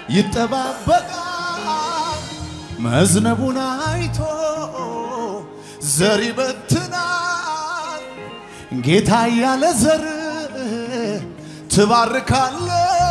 ይጠባበቃል መዝነቡን አይቶ ዘር ይበትናል ጌታ ያለ ዘር ትባርካለ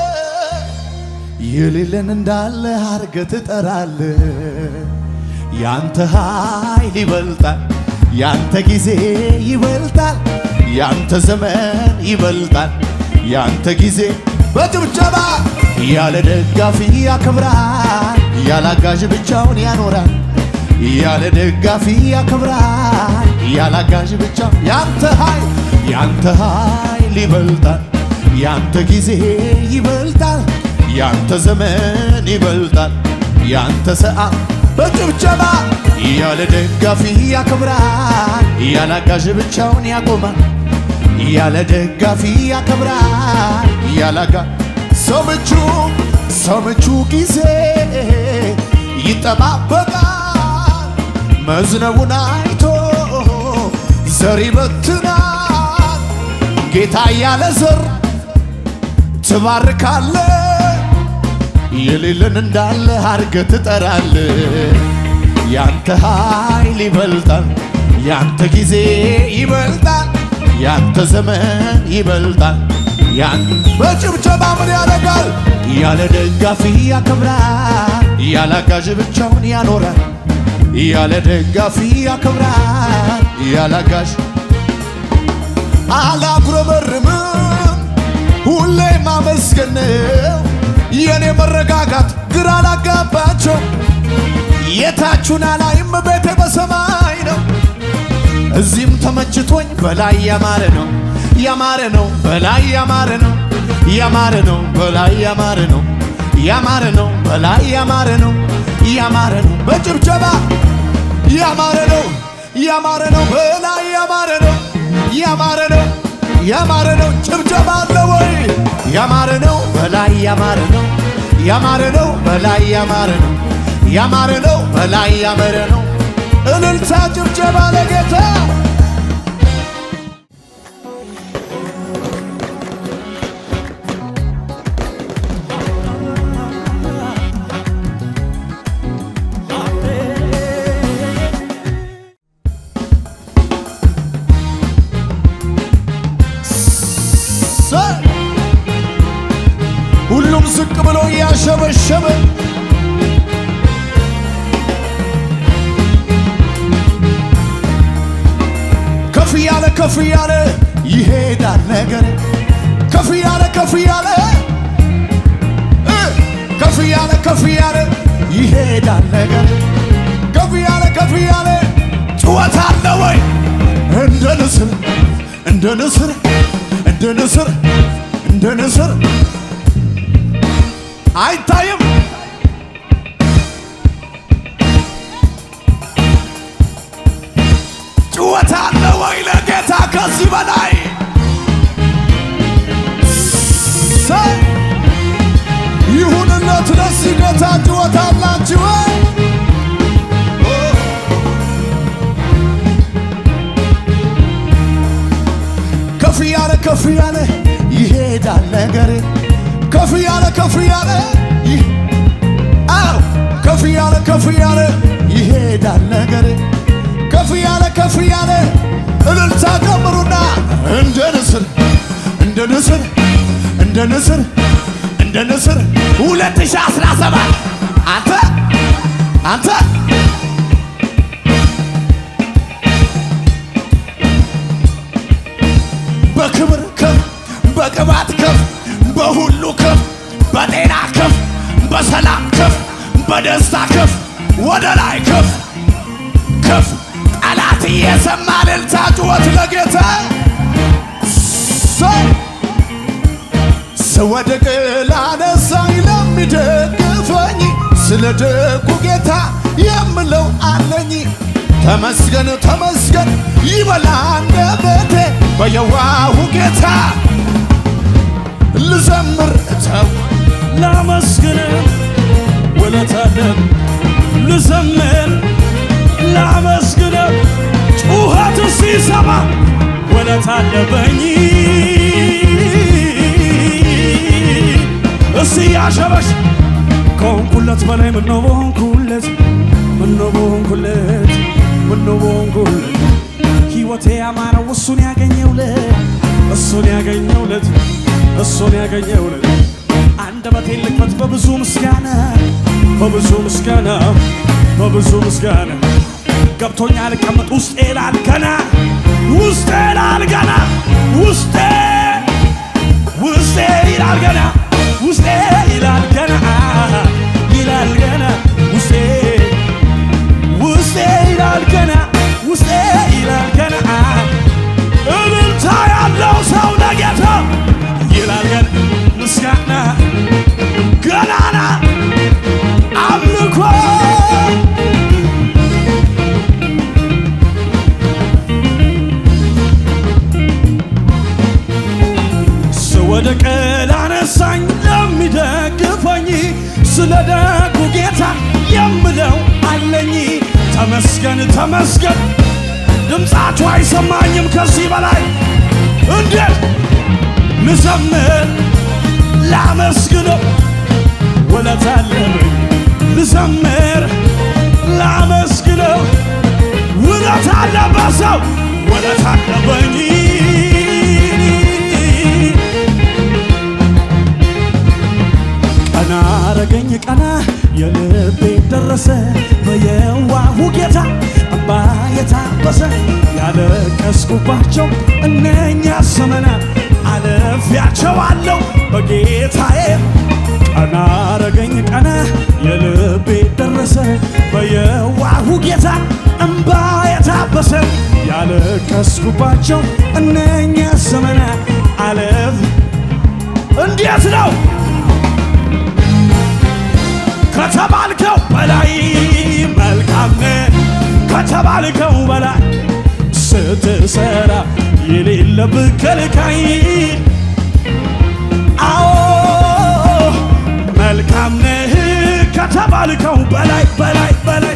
የሌለን እንዳለ አርገ ትጠራለ ያንተ ኃይል ይበልጣል ያንተ ጊዜ ይበልጣል ያንተ ዘመን ይበልጣል ያንተ ጊዜ በጭብጨባ ያለ ደጋፊ ያከብራል ያለ አጋዥ ብቻውን ያኖራል ያለ ደጋፊ ያከብራል ያለ አጋዥ ብቻ ያንተ ኃይል ያንተ ኃይል ይበልጣል ያንተ ጊዜ ይበልጣል ያንተ ዘመን ይበልጣል ያንተ ሰዓት በጭብጨባ ያለ ደጋፊ ያከብራል ያለ አጋዥ ብቻውን ያቆማል ያለ ደጋፊ ያከብራል ያለ አጋ ሰው ምቹ ሰው ምቹ ጊዜ ይጠባበቃል መዝነቡን አይቶ ዘር ይበትናል ጌታ ያለ ዘር ትባርካለ የሌለን እንዳለ አርገ ትጠራለ ያንተ ኃይል ይበልጣል ያንተ ጊዜ ይበልጣል ያንተ ዘመን ይበልጣል ያን በጭብጨባ ምን ያደርጋል ያለ ደጋፊ ያከብራል ያለ አጋዥ ብቻውን ያኖራል ያለ ደጋፊ ያከብራል ያለ አጋዥ አላጉረመርምም ሁሌ ማመስገን ነው የኔ መረጋጋት ግራ ላጋባቸው የታቹን አላይም ቤቴ በሰማይ ነው እዚህም ተመችቶኝ በላይ ያማረ ነው ያማረ ነው በላይ ያማረ ነው ያማረ ነው በላይ ያማረ ነው ያማረ ነው በላይ ያማረ ነው ያማረ ነው በጭብጨባ ያማረ ነው ያማረ ነው በላይ ያማረ ነው ያማረ ነው ያማረ ነው ጭብጨባ አለ ወይ ያማረ ነው በላይ ያማረ ነው ያማረ ነው በላይ ያማረ ነው ያማረ ነው በላይ ያማረ ነው እልልታ ጭብጨባ ለጌታ ሁሉም ዝቅ ብሎ እያሸበሸበ ከፍ ያለ ከፍ ያለ ይሄዳል ነገር ከፍ ያለ ከፍ ያለ እ ከፍ ያለ ከፍ ያለ ይሄዳል ነገር ከፍ ያለ ከፍ ያለ ጩኸት አለ ወይ እንደ ንስር እንደ ንስር እንደ ንስር እንደ ንስር አይታይም ጩኸት አለ ወይ ለጌታ ከዚህ በላይ ሰይ ይሁንለት ለዚህ ጌታ ጩኸት አላችሁ ወይ? ከፍ ያለ ከፍ ያለ ይሄዳል ነገር ከፍ ያለ ከፍ ያለ ይህ አው ከፍ ያለ ከፍ ያለ ይሄዳል ነገር ከፍ ያለ ከፍ ያለ እልልታ ጨምሩና እንደ ንስር እንደ ንስር እንደ ንስር እንደ ንስር 2017 አንተ አንተ በክብር ከፍ በቅባት ከፍ በሁሉ ከፍ በጤና ከፍ በሰላም ከፍ በደስታ ከፍ ወደ ላይ ከፍ ከፍ ጠላት እየሰማ እልልታ ጩኸት ለጌታ ሰው ስወድቅ ላነሳኝ ለሚደግፈኝ ስለ ደጉ ጌታ የምለው አለኝ ተመስገን ተመስገን ይበላ አንደበቴ በየዋሁ ጌታ ልዘምር ተው ላመስግን ውለታለን ልዘምር ላመስግን ጩኸት ሲሰማ ውለት አለበኝ እስቲ ያሸበሽ ከሆንኩለት በላይ ምነው በሆንኩለት ምነው በሆንኩለት ምነው በሆንኩለት ሕይወቴ ያማረው እሱን ያገኘውለት እሱን ያገኘውለት እሱን ያገኘውለት አንደበቴን ልክፈት በብዙ ምስጋና በብዙ ምስጋና በብዙ ምስጋና ገብቶኛ ልቀመጥ ውስጤ ይላል ገና ውስጤ ይላል ገና ውስጤ ውስጤ ይላል ገና ውስጤ ይላል ገና ይላል ገና ውስጤ ውስጤ ይላል ገና ውስጤ ይላል ገና እልልታ ያለው ሰው ለጌታ ይላል ገና ምስጋና ገናና አምልኮ ስወድቅ ላነሳኝ ለሚደግፈኝ ስለ ደጉ ጌታ የምለው አለኝ። ተመስገን ተመስገን፣ ድምፃችሁ አይሰማኝም ከዚህ በላይ እንዴት ልዘምር ላመስግነው ውለታ አለብኝ ልዘምር ላመስግነው ውለታ አለበት ሰው ውለታ አለበኝ ቀና አረገኝ ቀና የልቤ ደረሰ በየዋሁ ጌታ እምባ የታበሰ ያለቀስኩባቸው እነኛ ዘመናት አለፊያቸዋለሁ በጌታዬ ቀና አረገኝ ቀና የልቤ ደረሰ በየዋሁ ጌታ እምባ የታበሰ ያለቀስኩባቸው እነኛ ዘመናት አለፍ እንዴት ነው ከተባልከው በላይ መልካም ነህ ከተባልከው በላይ ስትሰራ የሌለብህ ከልካይ አዎ መልካም ነህ ከተባልከው በላይ በላይ በላይ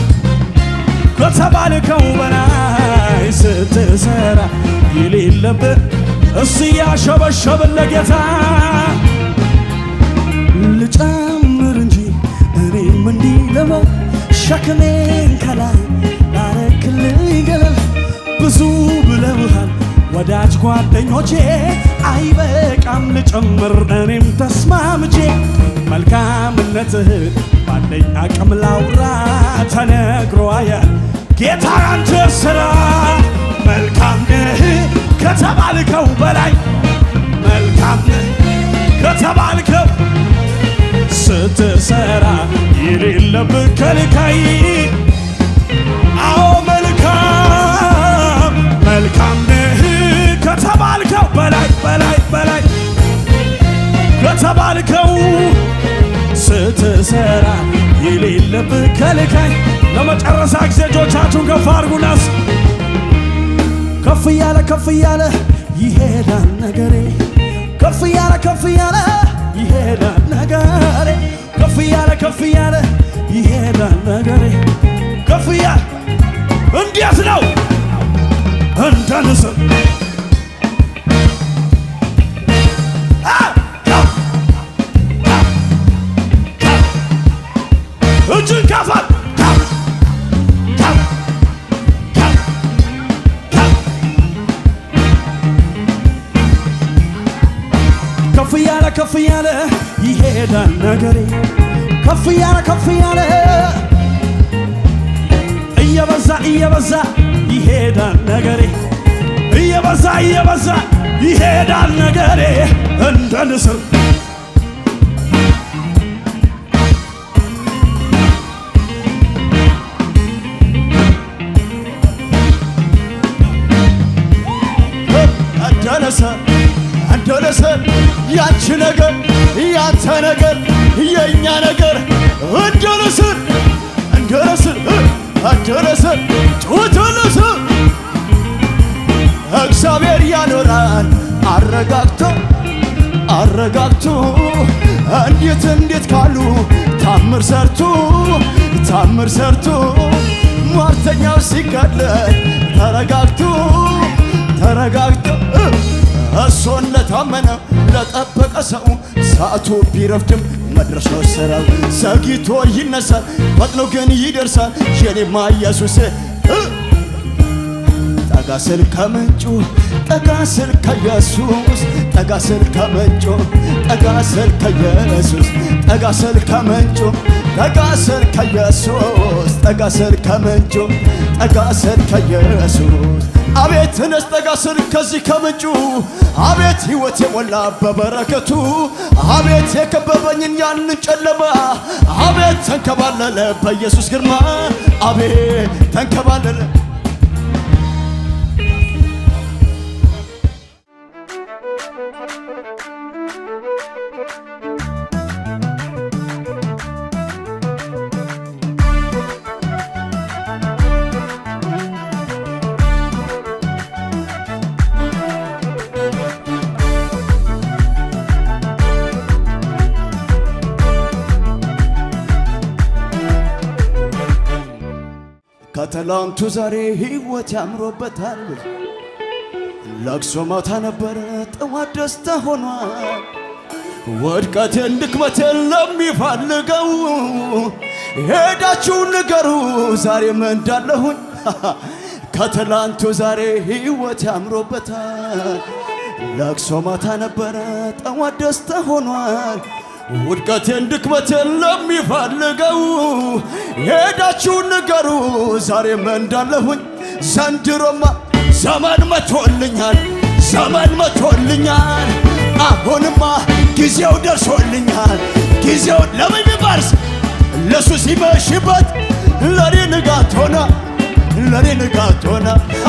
ከተባልከው በላይ ስትሰራ የሌለብህ እስ ያሸበሸብን ለጌታ ልጨምር እንጂ እኔም እንዲህ ልበል ሸክሜን ከላይ ላረክልኝ ገለል ብዙ ብለውሃል ወዳጅ ጓደኞቼ አይበቃም ልጨምር እኔም ተስማምቼ መልካምነትህን ባለኝ አቅም ላውራ ተነግሮ አያል ጌታ አንተ ስራ መልካም ነህ ከተባልከው በላይ መልካም ነህ ከተባልከው ስትሰራ የሌለብህ ከልካይ አዎ መልካም መልካም ነህ ከተባልከው በላይ በላይ በላይ ከተባልከው ስትሰራ የሌለብህ ከልካይ ለመጨረሻ ጊዜ እጆቻችሁን ከፍ አድርጉናስ ከፍ እያለ ከፍ እያለ ይሄዳል ነገሬ ከፍ እያለ ከፍ እያለ ይሄዳል ነገሬ ከፍ እያለ ከፍ እያለ ይሄዳል ነገሬ ከፍ እያለ እንዴት ነው እንደ ንስር አ! ከፍ! ከፍ! ከፍ! እጅን ከፋል ከፍ! ከፍ! ከፍ! ከፍ! ከፍ እያለ ከፍ እያለ ይሄዳል ነገሬ ከፍ እያለ ከፍ እያለ እየበዛ እየበዛ ይሄዳል ነገሬ እየበዛ እየበዛ ይሄዳል ነገሬ እንደ ንስር እንደነሰ እንደነሰ ያንቺ ነገር ያንተ ነገር የእኛ ነገር እንደነስር እንደነስር እንደነስር ጩትንስ እግዚአብሔር ያኖራል አረጋግቶ አረጋግቶ እንዴት እንዴት ካሉ ታምር ሰርቶ ታምር ሰርቶ ሟርተኛው ሲገለል ተረጋግቶ ተረጋግቶ እሱን ለታመነ ለጠበቀ ሰው ሰዓቱ ቢረፍድም መድረስ ነው ስራው። ዘግይቶ ይነሳል ፈጥኖ ግን ይደርሳል የኔማ ኢየሱስ እ ጠጋ ስል ከምንጩ ጠጋ ስል ከኢየሱስ ጠጋ ስል ከምንጩ ጠጋ ስል ከኢየሱስ ጠጋ ስል ከምንጩ ጠጋ ስል ከኢየሱስ ጠጋ ስል ከምንጩ ጠጋ ስል ከኢየሱስ አቤት ተነስ ጠጋ ስል ከዚህ ከምንጩ አቤት ሕይወት የሞላ በበረከቱ አቤት የከበበኝን ያንን ጨለማ አቤት ተንከባለለ በኢየሱስ ግርማ አቤት ተንከባለለ ከትላንቱ ዛሬ ሕይወት ያምሮበታል። ለቅሶ ማታ ነበረ ጠዋት ደስታ ሆኗል። ውድቀቴን ድክመቴን ለሚፈልገው ሄዳችሁ ንገሩ ዛሬም እንዳለሁኝ ከትላንቱ ዛሬ ሕይወት ያምሮበታል። ለቅሶ ማታ ነበረ ጠዋት ደስታ ሆኗል። ውድቀቴን ድክመቴን ለሚፈልገው ሄዳችሁ ንገሩ ዛሬም እንዳለሁኝ ዘንድሮማ ዘመን መቶልኛል ዘመን መቶልኛል አሁንማ ጊዜው ደርሶልኛል ጊዜው ለምን ቢባርስ ለሱ ሲመሽበት ለኔ ንጋት ሆነ ለኔ ንጋት ሆነ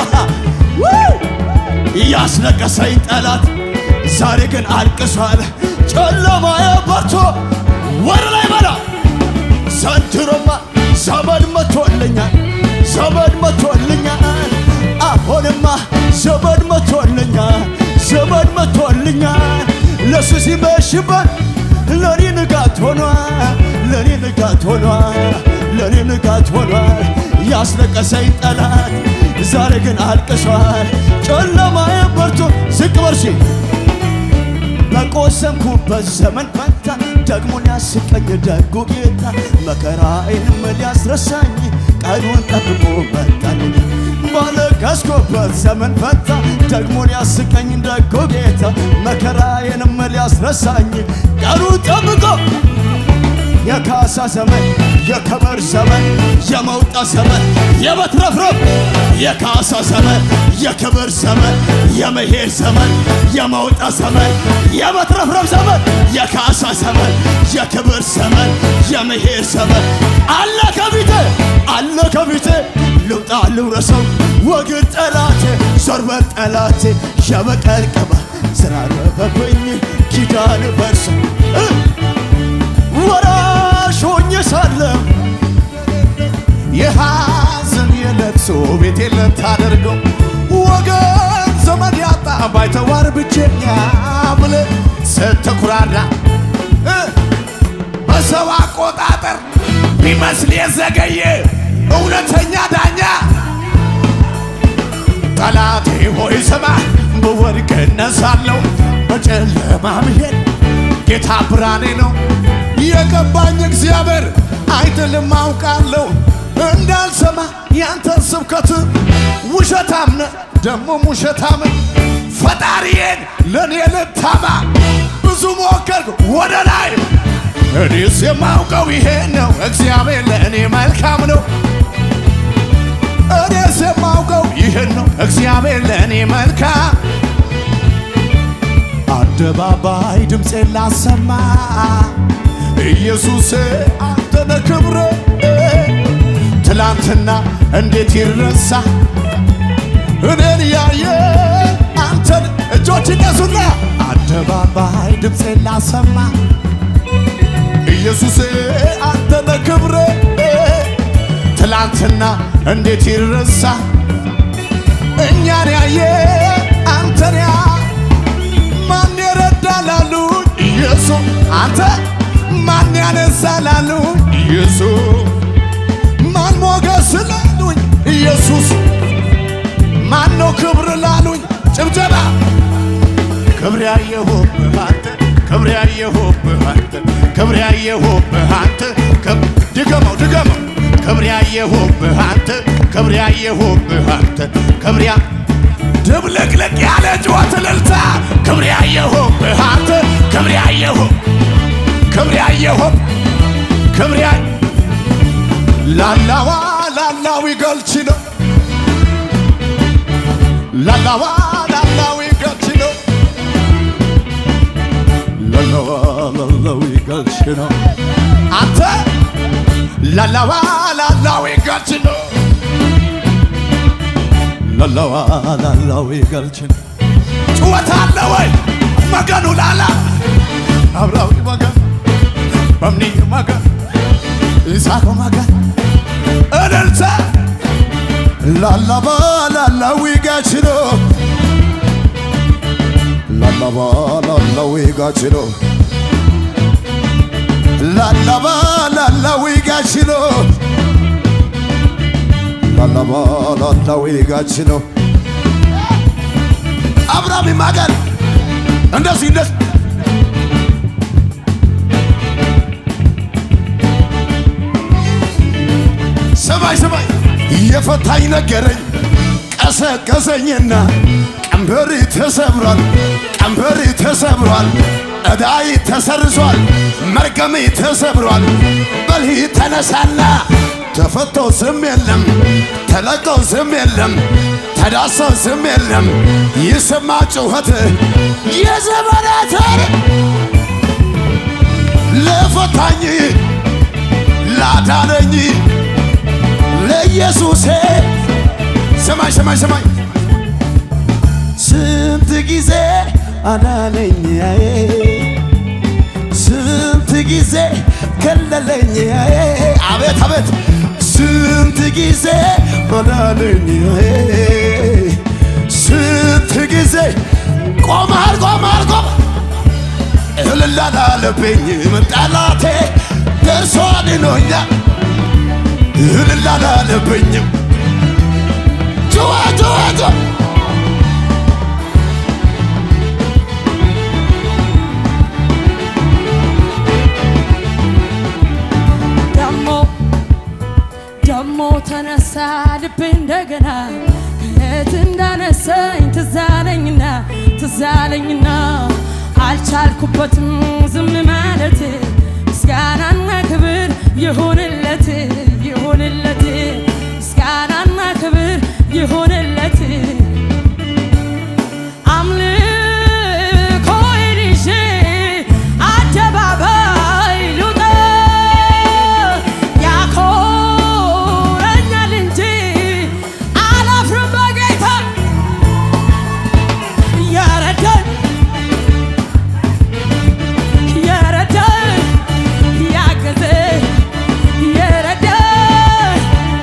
ያስለቀሰኝ ጠላት ዛሬ ግን አልቅሷል ጨለማዬ በርቶ ወደ ላይ በላ ዘንድሮማ ዘመን መቶልኛል ዘመን መቶልኛል አሁንማ ዘመን መቶልኛል ዘመን መቶልኛል ለሱ ሲመሽበት ለኔ ንጋት ሆኗል ለኔ ንጋት ሆኗል ለኔ ንጋት ሆኗል ያስለቀሰኝ ጠላት ዛሬ ግን አልቅሷል ጨለማዬ በርቶ ዝቅ በርሺ በቆሰምኩበት ዘመን ፈታ ደግሞ ሊያስቀኝ ደጉ ጌታ መከራዬንም ሊያስረሳኝ ቀኑን ጠብቆ መጣልኝ። ባለቀስኩበት ዘመን ፈታ ደግሞ ሊያስቀኝ ደጉ ጌታ መከራዬንም ሊያስረሳኝ ቀኑን ጠብቆ የካሳ ዘመን የከበር ዘመን የመውጣት ዘመን የመትረፍረፍ የካሳ ዘመን የክብር ዘመን የመሄድ ዘመን የመውጣት ዘመን የመትረፍረፍ ዘመን የካሳ ዘመን የክብር ዘመን የመሄድ ዘመን አለ ከፊቴ አለ ከፊቴ ልውጣ ልውረሰው ወግድ ጠላቴ ዞርበል ጠላቴ የበቀል ቅባ ስራረፈብኝ ኪዳን በርሶ ወራሽ ሆኜ ሳለሁ የሐዘን የለቅሶ ቤት ልታደርገው ወገን ዘመድ ያጣ ባይተዋር ብቸኛ ብለ ስትኩራራ እ በሰው አቆጣጠር ቢመስል የዘገየ እውነተኛ ዳኛ ጠላቴ ሆይ ስማ ብወድቅ እነሳለሁ በጨለማ ብሄድ ጌታ ብርሃኔ ነው የገባኝ እግዚአብሔር አይደለም አውቃለሁ እንዳልሰማ ያንተን ስብከት ውሸታም ነህ ደሞም ውሸታም ፈጣሪዬን ለእኔ ልታማ ብዙ ሞከርኩ ወደ ላይ እኔስ የማውቀው ይሄ ነው እግዚአብሔር ለእኔ መልካም ነው እኔስ የማውቀው ይህን ነው እግዚአብሔር ለእኔ መልካም አደባባይ ድምፄን ላሰማ ኢየሱስ አንተነ ክብረ ትላንትና እንዴት ይረሳ እኔን ያየ አንተን እጆች እነሱና አደባባይ ድምፄን ላሰማ ኢየሱስ አንተነ ክብረ ትላንትና እንዴት ይረሳ እኛን ያየ አንተን ያ ማን የረዳላሉ ኢየሱስ አንተ ማን ያነሳላሉ ኢየሱስ ማን ሞገስ ላሉኝ ኢየሱስ ማን ነው ክብር ላሉኝ ጭብጨባ ክብር ያየሁብህ አንተ ክብር ያየሁብህ አንተ ክብር ያየሁብህ አንተ ክብ- ድገመው ድገመው ክብር ያየሁብህ አንተ ክብር ያየሁብህ አንተ ክብር ያ ድብልቅልቅ ያለ ጩኸት እልልታ ክብር ያየሁብህ አንተ ክብር ያየሁ ክብር ያየሁ ክብር ያ ላላዋ ላላዊ ገልች ነው ላላዋ ላላዊ ገልች ነው ላላዋ ላላዊ ገልች ነው አንተ ላላዋ ላላዊ ገልች ነው ላላዋ ላላዊ ገልች ነው ጩኸት አለ ወይ መገኑ ላላ አብራዊ መገን በምኒ መገን ይሳኮ መገን እልልታ ላላባ ላላዊ ጋች ነው ላላባ ላላዊ ጋች ነው ላላባ ላላዊ ጋች ነው ላላባ ላላዊ ጋች ነው አብራሚ ማገን እንደዚህ እንደዚህ ሰማይ ሰማይ የፈታኝ ነገረኝ ቀሰቀሰኝና ቀንበሪ ተሰብሯል፣ ቀንበሪ ተሰብሯል፣ ዕዳይ ተሰርዟል፣ መርገሜ ተሰብሯል። በልህ ተነሳና ተፈተው ስም የለም ተለቀው ስም የለም ተዳሰው ስም የለም ይሰማ ጩኸት የዘመናት ለፈታኝ ላዳነኝ ለኢየሱሴ ሰማይ ሰማይ ሰማይ ስንት ጊዜ አዳነኝ ስንት ጊዜ ከለለኝ አቤት አቤት ስንት ጊዜ አዳነኝ ስንት ጊዜ ቆመሃል ቆመሃል ቆመ እልል አላለብኝ ጠላቴ ደርሶ አድኖኛል እልል አላለብኝም ጩኸ ጩኸ ጩኸ ደሞ ደሞ ተነሳ ልቤ እንደገና ከየት እንዳነሳኝ ትዛለኝና ትዛለኝና አልቻልኩበትም ዝም ማለት ምስጋናና ክብር ይሁንለት ይሁንለት ምስጋናና ክብር ይሁንለት አምልኮዬን ይዤ አደባባይ ልውጣ ያኮረኛል እንጂ አላፍርም በጌታ የረዳኝ የረዳኝ ያገዘኝ የረዳኝ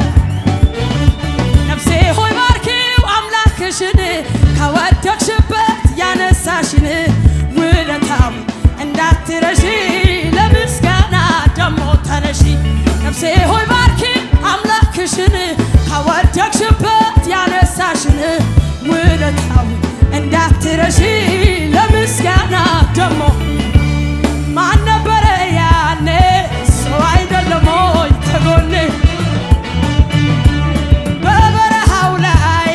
ነፍሴ ሆይ ባርኪው አምላክሽን ከወደቅሽበት ያነሳሽን ውለታው እንዳትረሺ ለምስጋና ደሞ ተነሺ ነፍሴ ሆይ ባርኪ አምላክሽን ከወደቅሽበት ያነሳሽን ውለታው እንዳትረሺ ለምስጋና ደሞ ማን ነበረ ያኔ ሰው አይደለም ሆይ ከጎኔ በበረሃው ላይ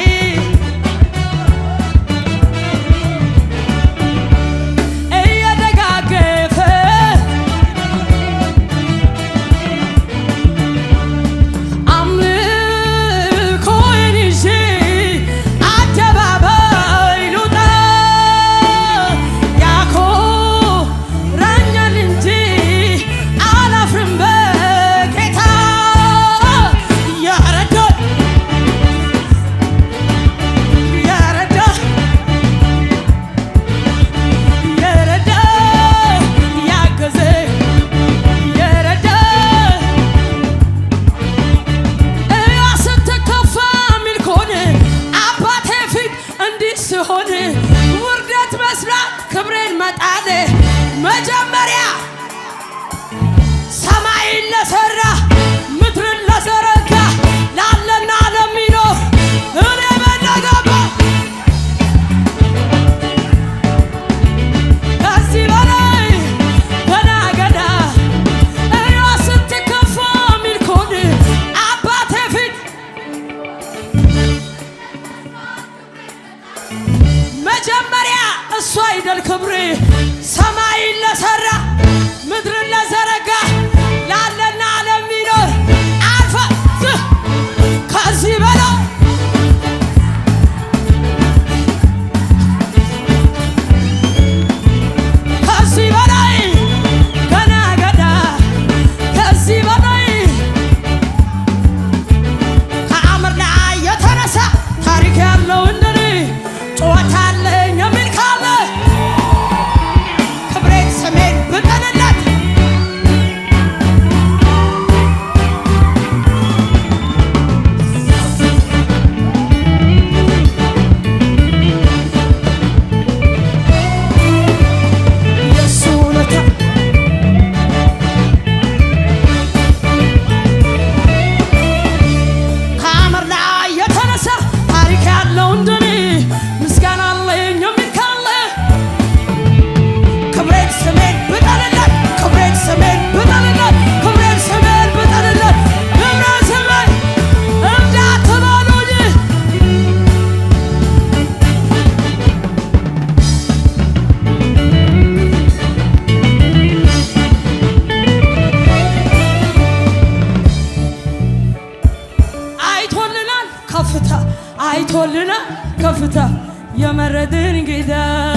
እየደጋገፈ አምልኮዬን ይዤ አደባባይ ልውጣ ያኮራኛል እንጂ አላፍርም በጌታ ያረዳኝ ያረዳ የረዳ ያገዘ የረዳ እያ ስትከፋ ሚል ከሆነ አባቴ ፊት እንዲህ ስሆን ውርደት መስራት ክብሬን መጣል መጀመሪያ ሰማይን ለሰራ ምድርን ለዘረጋ ላለና ለሚኖር እኔ በነገባ ከዚህ በላይ ገና ገና ከፍታ አይቶልና ከፍታ የመረድን ጌታ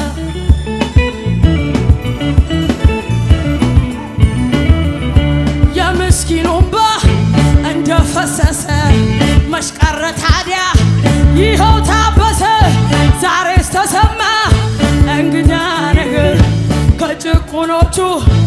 የምስኪኑ እንባ እንደፈሰሰ መሽቀረ ታዲያ ይኸው ታበሰ ዛሬስ ተሰማ እንግዳ ነገር ከጭቁኖቹ